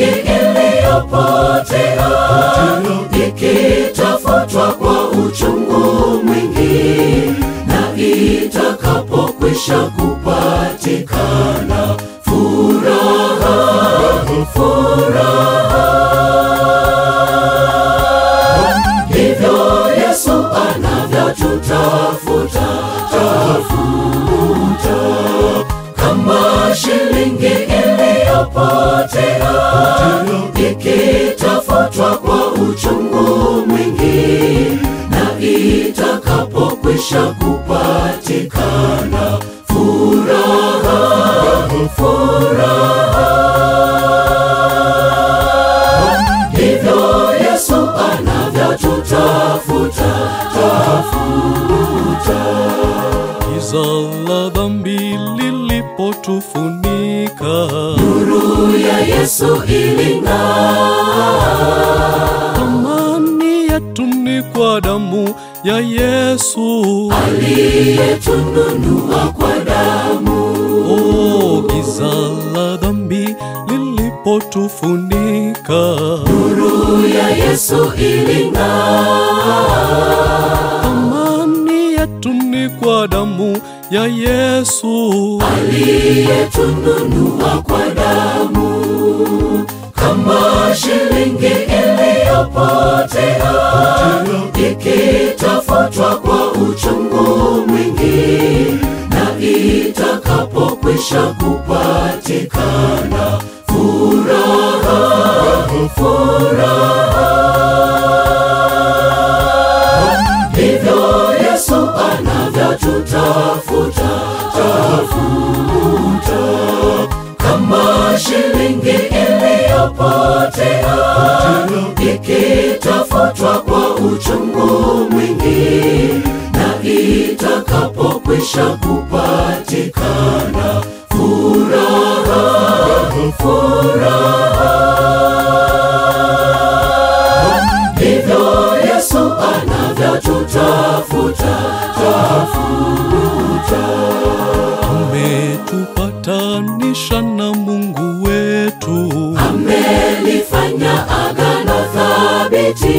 shilingi iliyopotea ikitafutwa kwa uchungu mwingi, na itakapokwisha kupatikana furaha, furaha. Ndivyo Yesu anavyotutafuta tafuta, kama shilingi iliyopotea ikitafutwa kwa uchungu mwingi, na itakapokwisha kupatikana furaha, furaha. Ndivyo Yesu anavyotutafuta tafuta. Giza la dhambi lilipotufunika, Nuru ya Yesu iling'aa, amani yetu ni kwa damu ya Yesu. aliyetununua kwa damu. Oh, giza la dhambi lilipotufunika, Nuru ya Yesu iling'aa, amani yetu ni kwa damu ya Yesu. aliyetununua kwa damu. Kama shilingi iliyopotea ikitafutwa kwa uchungu mwingi, na itakapokwisha kupatikana furaha, furaha. Ndivyo Yesu anavyotutafuta tafuta, kama shilingi iliyopotea ikitafutwa kwa uchungu mwingi, na itakapokwisha kupatikana furaha, furaha. Ndivyo Yesu anavyotutafuta tafuta. Ametupatanisha na Mungu wetu, amelifanya agano thabiti,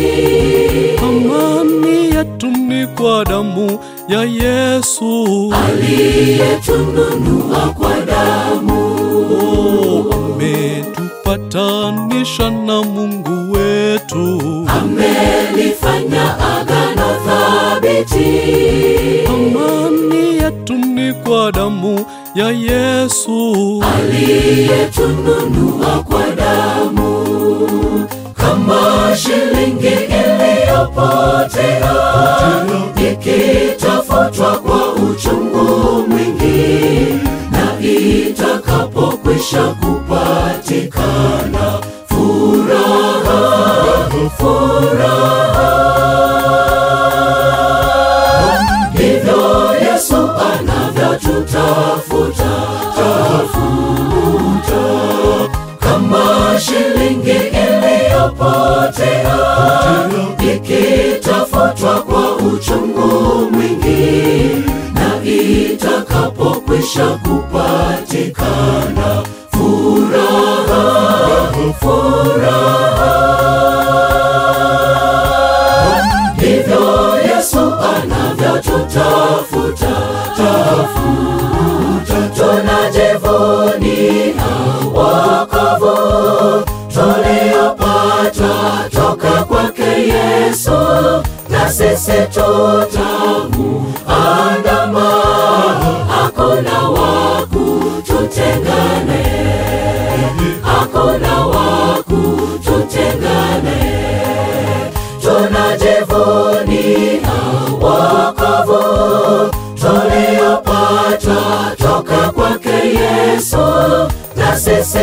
amani yetu ni kwa damu ya Yesu. aliyetununua kwa damu. Oh, ametupatanisha na Mungu wetu, Amelifanya agano thabiti, amani yetu ni kwa damu ya Yesu. aliyetununua kwa damu. Kama shilingi iliyopotea ikitafutwa kwa uchungu mwingi, na itakapokwisha kupatikana furaha, furaha. Ndivyo Yesu anavyotutafuta tafuta, kama shilingi iliyopotea ikitafutwa kwa uchungu mwingi, na itakapokwisha kupatikana furaha, furaha. Ndivyo Yesu anavyotutafuta tafuta, tunajivunia wokovu tuliopata toka kwake Yesu, na sisi tutamuandama, hakuna wa kututengane, hakuna wa kututengane tunajivunia wokovu tuliopata toka kwake Yesu, na sisi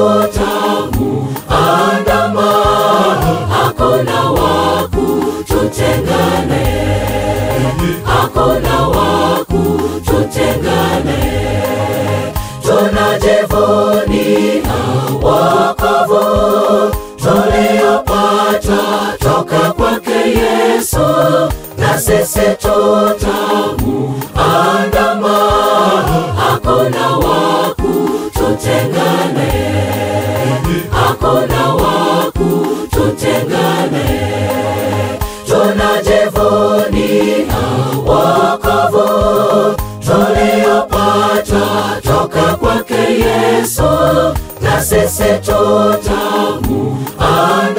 tutamuandama, hakuna wa kututengane, hakuna wa kututengane. Tunajivunia wokovu tuliopata toka kwake Yesu, na sisi tutamuandama, hakuna wa kututengane, hakuna tunajivunia wokovu tuliopata toka kwake Yesu, na sisi tutamuandama